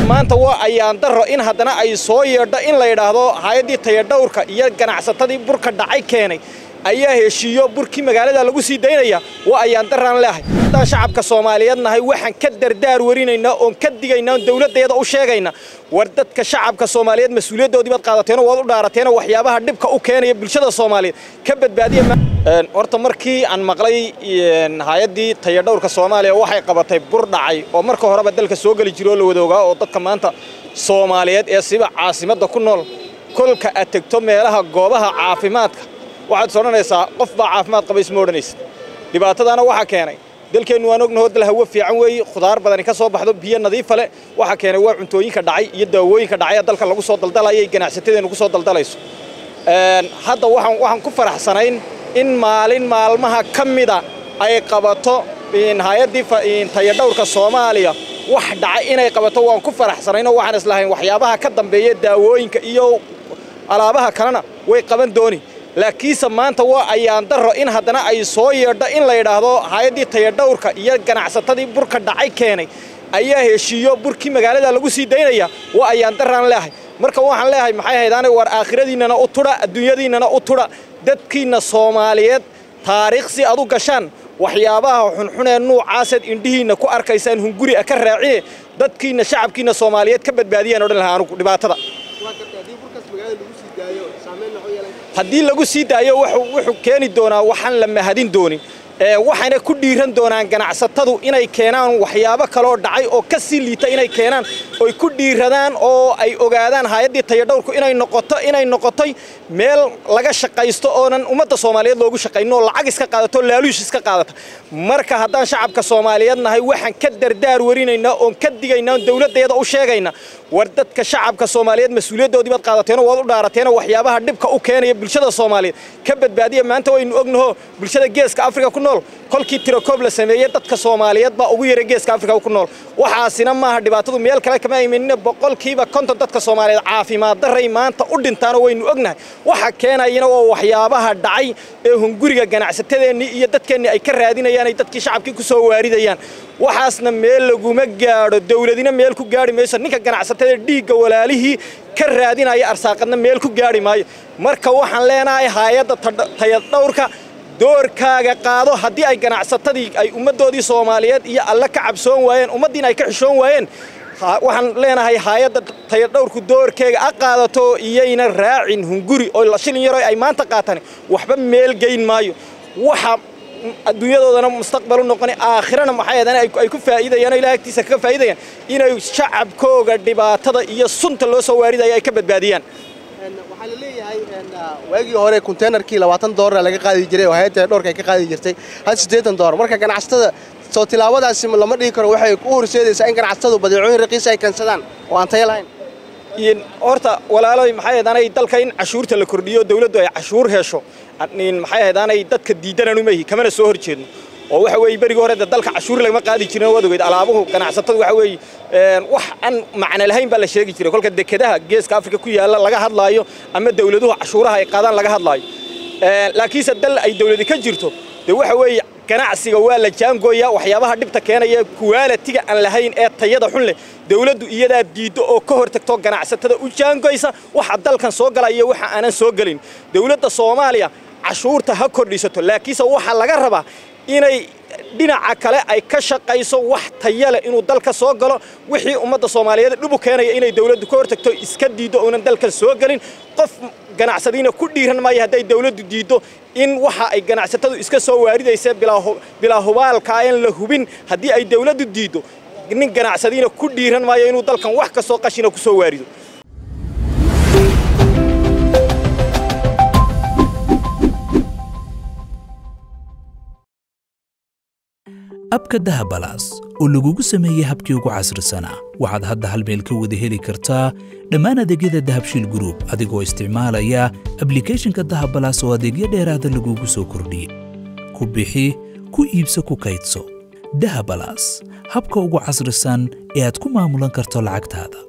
maanta waa ayaan daro in haddana ay soo yeedho in la yidhaahdo hay-addii tayadhowrka iyo ganacsatadii burka dhacay keenay ayaa heshiiyo burkii magaalada lagu sii daynaya waa ayaan daraan leehay haddaan shacabka soomaaliyeed nahay waxaan ka dardaar warinaynaa oon ka digaynaa oon dowladdeeda u sheegayna war dadka shacabka soomaaliyeed mas-uuliyaddoodii baad qaadateeno waad u dhaarateeno waxyaabaha dhibka u keenaya bulshada soomaaliyeed ka badbaadiya horta markii aan maqlay hay-addii tayadhowrka soomaaliya waxay qabatay bur dhacay oo marka horeba dalka soo geli jiro oo la wada ogaa oo dadka maanta soomaaliyeed ee siba caasimadda ku nool kolka aad tegto meelaha goobaha caafimaadka waxaad is odhanaysaa qof baa caafimaad qaba isma odhanaysa dhibaatadaana waxaa keenay dalkeennu waan ognahoo dal hawo fiican weeye khudaar badani ka soo baxdo biyo nadiifa leh waxaa keenay waa cuntooyinka dhacay iyo daawooyinka dhacay ee dalka lagu soo daldalayay ganacsatadeennu ku soo daldalayso hadda waxaan waxaan ku faraxsanayn in maalin maalmaha ka mida ay qabato hay-addii tayadhowrka soomaaliya wax dhacay inay qabato waan ku faraxsanaynoo waxaan islahayn waxyaabaha ka dambeeya daawooyinka iyo alaabaha kalena way qaban dooni laakiinse maanta waa ayaan daro in haddana ay soo yeedho in la yidhaahdo hay-addii tayadhowrka iyo ganacsatadii burka dhacay keenay ayaa heshiiyo burkii magaalada lagu sii daynaya waa ayaan daraan leehay marka waxaan leeyahay maxay haydaane war aakhiradiinnana u tudha adduunyadiinnana u tudha dadkiinna soomaaliyeed taariikh si ad u gashaan waxyaabaha xunxunee nuucaaseed indhihiinna ku arkaysaan hunguri a ka raacine dadkiinna shacabkiinna soomaaliyeed ka badbaadiyaan odhan lahaa anugu dhibaatada haddii lagu sii daayo wuxuu keeni doonaa waxaan la mahadin doonin waxayna ku dhiiran doonaan ganacsatadu inay keenaan waxyaabo kaloo dhacay oo ka sii liita inay keenaan oy ku dhiiradaan oo ay ogaadaan hay-addii tayadhowrku inay noqoto inay noqotay meel laga shaqaysto oonan ummadda soomaaliyeed loogu shaqaynin oo lacag iska qaadato laaluush iska qaadata marka haddaan shacabka soomaaliyeed nahay waxaan ka dardaar warinaynaa oon ka digaynaa oon dowladdeeda u sheegayna war dadka shacabka soomaaliyeed mas-uuliyaddoodii baad qaadateeno waad u dhaarateeno waxyaabaha dhibka u keenaya bulshada soomaaliyeed ka badbaadiya maanta waynu ognaho bulshada geeska afrika ku nool kolkii tirakoob la sameeyey dadka soomaaliyeed baa ugu yara geeska afrika ku nool waxaasina maaha dhibaatadu meel kale kama imanina boqolkiiba konton dadka soomaaliyeed caafimaad daray maanta u dhintaano waynu ognahay waxa keenayana waa waxyaabaha dhacay ee hunguriga ganacsatadeennii iyo dadkeennii ay ka raadinayaan ay dadkii shacabkii ku soo waaridayaan waxaasna meel laguma gaadho dowladina meel ku gaadhi mayso ninka ganacsatada dhiigga walaalihii ka raadinaya arsaaqadna meel ku gaadhi maayo marka waxaan leenahay hay-adda tayadhowrka doorkaaga qaado haddii ay ganacsatadii ay ummaddoodii soomaaliyeed iyo alle ka cabsoon waayeen ummaddiina ay ka xishoon waayeen waxaan leenahay hay-adda tayadhowrku doorkeega a qaadato iyayna raacin hunguri oo shilin yaroo ay maanta qaataan waxba meel geyn maayo waxa adduunyadoodana mustaqbal u noqon aakhirana maxay ahaydaan ay ku faa'iidayaan oo ilaah agtiisa kaga faa'iidayaan inay shacabkooga dhibaatada iyo sunta loo soo waaridaya ay ka badbaadiyaan waxaa la leeyahay waagii hore konteynerkii labaatan doolar laga qaadi jiray oo hay-adda dhowrka ay ka qaadi jirtay had siddeetan doolar marka ganacsatada soo tilaabadaasi lama dhihi karo waxay u horseedaysaa in ganacsatadu badeecooyin raqiisa ay keensadaan oo aan tayo lahayn horta walaaloy maxay ahaydaan dalka in cashuurta la kordhiyo dawladdu ay cashuur hesho maxay ahaydaan dadka diidananu mahi kamana soo hor jeedno oo waxa weeye berigii hore dalka cashuur lagama qaadi jirin waad ogeyd alaabuhu ganacsatada waxa weeye wax aan macno lahayn baa la sheegi jiray kolka dekedaha geeska afrika ku yaalla laga hadlaayo ama dawladuhu cashuuraha ay qaadaan laga hadlaayo laakiinse dal ay dawladi ka jirto dee waxa weeye ganacsiga waa la jaangooyaa waxyaabaha dhibta keenaya kuwaalatiga aan lahayn ee tayada xun leh dawladdu iyadaa diiddo oo ka hor tagto ganacsatada u jaangoysa waxa dalkan soo galaya iyo waxa aanan soo gelin dawladda soomaaliya cashuurta ha kordhisato laakiinse waxaa laga rabaa inay dhinaca kale ay ka shaqayso wax taya leh inuu dalka soo galo wixii ummadda soomaaliyeed dhib u keenaya inay dawladdu ka hortagto iska diiddo uunan dalkan soo gelin qof ganacsadiina ku dhiiran maayo hadday dawladdu diiddo in waxa ay ganacsatadu iska soo waaridaysa bilaa hubaalka aan la hubin haddii ay dawladdu diiddo nin ganacsadiina ku dhiiran maayo inuu dalkan wax kastoo qashina ku soo waarido abka dahabalaas oo lagugu sameeyey habkii ugu casrisanaa waxaad hadda hal meel ka wada heli kartaa dhammaan adeegyada dahabshiil gruub adigoo isticmaalaya ablikhethonka dahabalaas oo adeegyo dheeraada lagugu soo kordhiyey ku bixi ku iibso ku kaydso dahabalaas habka ugu casrisan ee aad ku maamulan karto lacagtaada